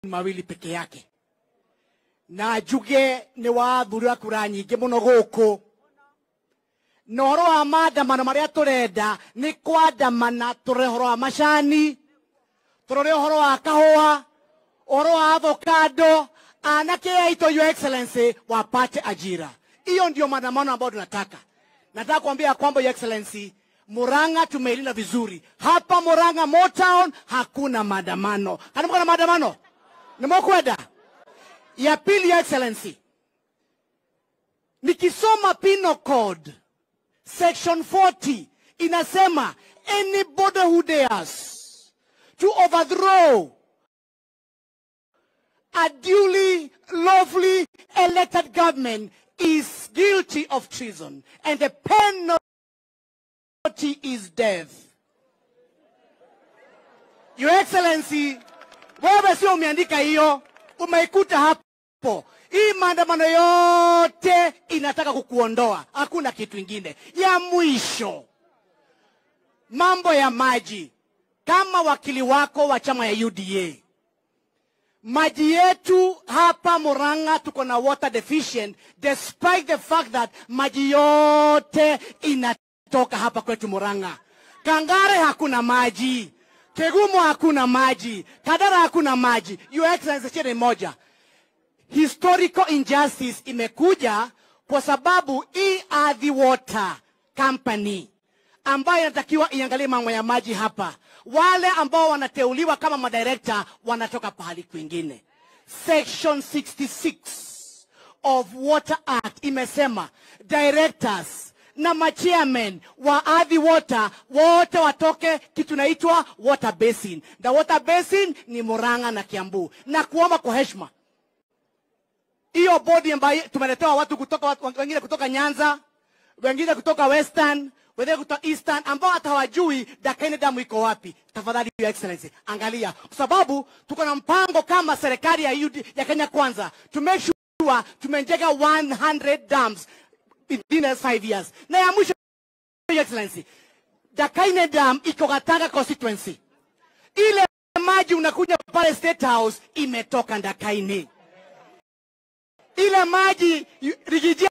mawili peke yake na njuge nä wathurä kura nyingä må no gå kå na å horo wa maandamano marä a tå renda nä kwandamana tå rore å horo wa macani tå rore å horo wa kahåa å horo wa avocado anake aitwa your excellency wapate ajira hiyo ndio maandamano ambayo tunataka nataka kuambia ya kwamba your excellency Murang'a tumeilinda vizuri. Hapa Murang'a Motown hakuna maandamano. Kana mko na maandamano? Nimekwenda. Ya pili ya excellency. Nikisoma Penal Code section 40 inasema anybody who dares to overthrow a duly lawfully elected government is guilty of treason and the penalty penalty is death. Your Excellency, wewe sio umeandika hiyo, umeikuta hapo. Hii maandamano yote inataka kukuondoa, hakuna kitu ingine. Ya mwisho, mambo ya maji. Kama wakili wako wa chama ya UDA, maji yetu hapa Murang'a tuko na water deficient despite the fact that maji yote ina toka hapa kwetu Murang'a. Kangare hakuna maji, Kegumo hakuna maji, Kadara hakuna maji. Your Excellency, shida ni moja, historical injustice imekuja kwa sababu hii Ardhi Water Company ambayo inatakiwa iangalie mambo ya maji hapa, wale ambao wanateuliwa kama madirekta wanatoka pahali kwingine. Section 66 of Water Act imesema directors na machairman wa Ardhi Water wote watoke kitu naitwa water basin, na water basin ni Murang'a na Kiambu, na kuomba kwa heshima hiyo bodi ambayo tumeletewa watu kutoka watu, wengine kutoka Nyanza, wengine kutoka Western, wengine kutoka Eastern ambao hata hawajui Dakaine damu iko wapi. Tafadhali Your Excellency, angalia, kwa sababu tuko na mpango kama serikali ya, UD, ya Kenya Kwanza to make sure tumejenga 100 dams within the next five years. Na ya mwisho, Your Excellency, Dakaine Dam iko Gatanga constituency. Ile maji unakuja pale State House imetoka Dakaine. Ile maji yu- Rigiji